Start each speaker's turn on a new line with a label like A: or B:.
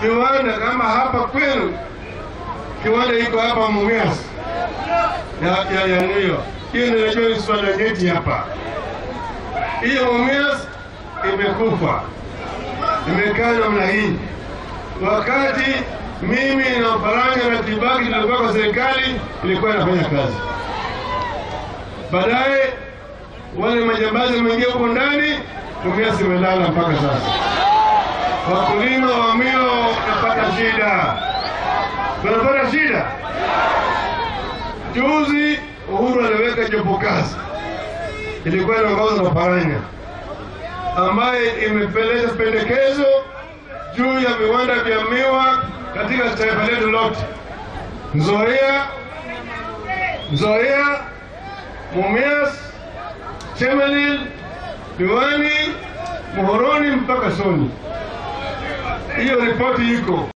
A: kiwanda kama hapa kwenu, kiwanda iko hapa Mumias ya ya ya Niyo. Hiyo ninajua ni swala nyeti hapa. Hiyo Mumias imekufa, imekaa namna hii. Wakati mimi na Mfaranga na Kibaki tulikuwa kwa serikali, ilikuwa inafanya kazi. Baadaye wale majambazi wameingia huko ndani, Mumias imelala mpaka sasa. Wakulima wa mio wanapata shida, wanapata shida. Juzi Uhuru aliweka jopo kazi, ilikuwa inaongozwa na Paranya, ambaye imepeleka pendekezo juu ya viwanda vya miwa katika taifa letu lote, Nzoia, Nzoia, Mumias, Chemelil, Diwani, Muhoroni mpaka Soni. Hiyo ripoti iko.